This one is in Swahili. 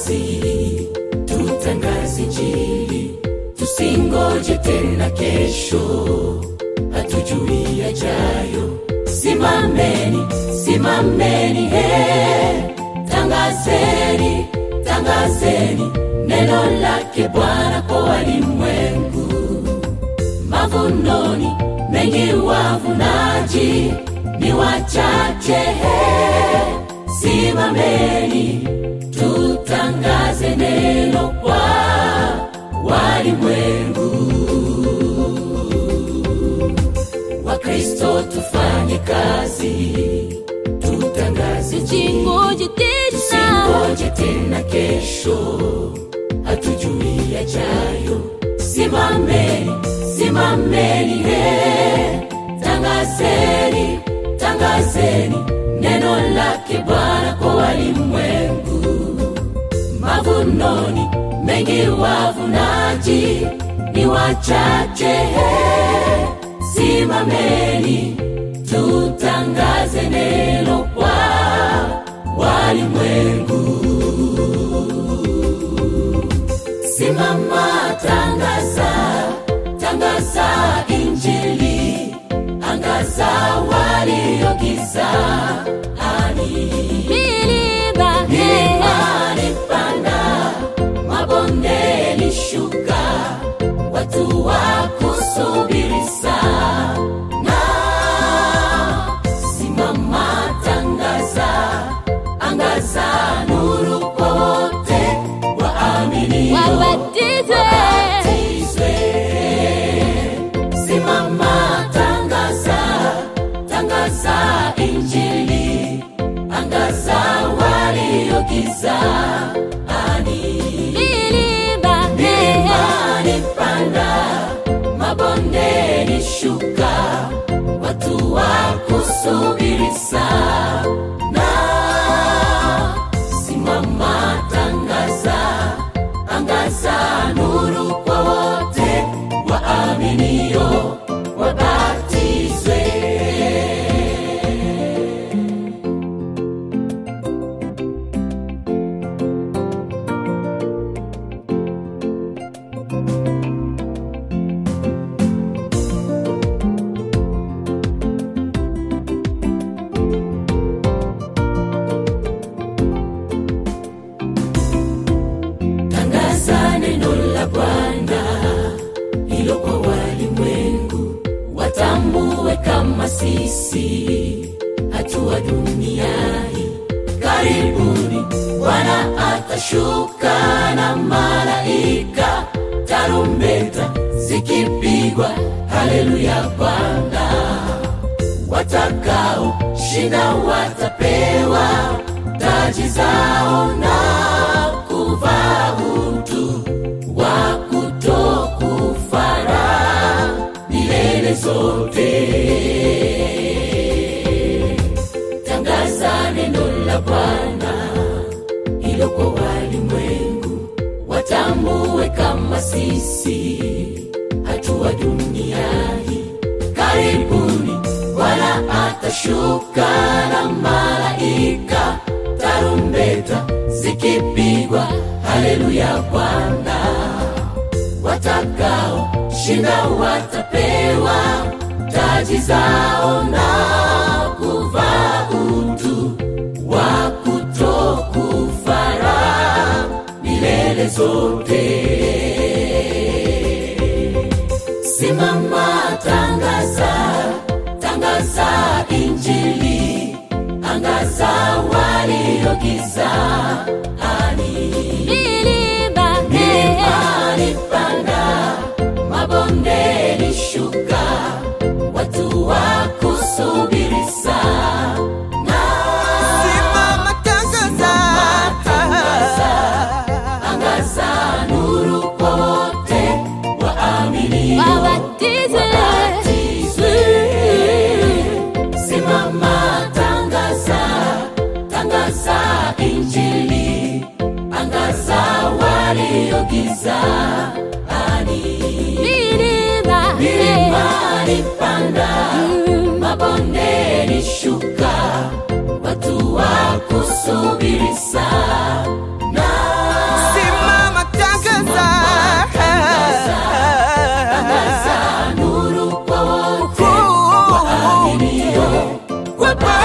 kazi tutangaze injili tusingoje tena kesho hatujui yajayo simameni simameni he tangazeni tangazeni neno lake bwana kwa walimwengu mavunoni mengi wavunaji ni wachache he simameni tutangaze neno kwa walimwengu wakristo tufanye kazi tutangaze Tusingoje tena. tusingoje tena kesho hatujui yajayo simameni simameni he tangazeni tangazeni neno lake bwana kwa walimwengu mavunoni mengi wavunaji ni wachache he simameni tutangaze neno kwa walimwengu simama tangaza tangaza injili angaza waliogiza ani Milima, he, milimani panda mabondeni shuka watu wa kusubiri sana simama tangaza angaza nuru kwa wote waaminio wabatizwe. wabatizwe. Simama, tangaza, tangaza injili, angaza waliogiza ani Milima, he, milimani panda, mabondeni shuka, watu wa kusubiri sana. Simama, tangaza, angaza nuru kwa wote waaminio wabatizwe. tangaza neno la Bwana hilo kwa walimwengu, watambue kama sisi hatua duniani. Karibuni Bwana atashuka na malaika, tarumbeta zikipigwa, haleluya Bwana watakao shinda watapewa taji zao na kuvaa utu wa kutokufara milele zote. Tangaza neno la Bwana hilo kwa walimwengu, watambue kama sisi hatua duniani. Karibuni Bwana atashuka na malaika, tarumbeta zikipigwa, haleluya Bwana. Watakao shinda watapewa taji zao na kuvaa utu wa kutokufara milele zote. Simama, tangaza, tangaza injili, angaza waliogiza ani milima, he, milimani panda, mabondeni shuka, watu wa kusubiri sana. Simama tangaza. Angaza nuru kwa wote waaminio wabatizwe. wabatizwe. Simama, tangaza, tangaza injili, angaza waliogiza ani Milima, he, milimani panda, mabondeni shuka, watu wa kusubiri sana. Baba